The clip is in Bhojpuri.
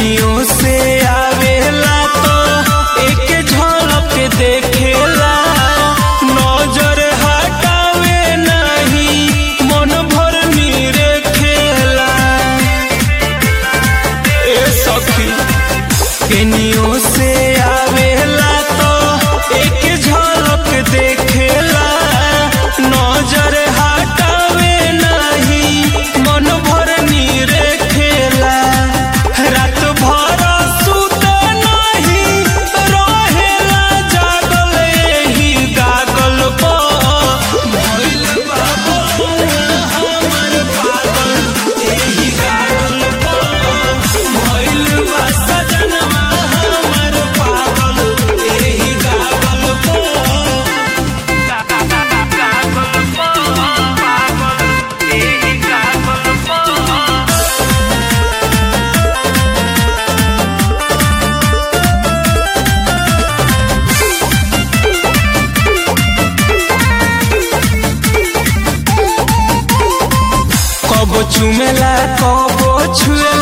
केनियो से आवेला तो एक झलक देखेला नजर हटावे नहीं मन भर नीरे खेला ए सखी केनियो से आवेला तो एक झलक देखेला नजर हटावे नहीं मन भर नीरे खेला रात भर सुत नहीं रहेला जागल एही गागल पर भइल बा बउआ हमर पागल एही गागल पर भइल बा सजनवा हमर पागल एही गागल पर कबो चुमेला कबो छुएला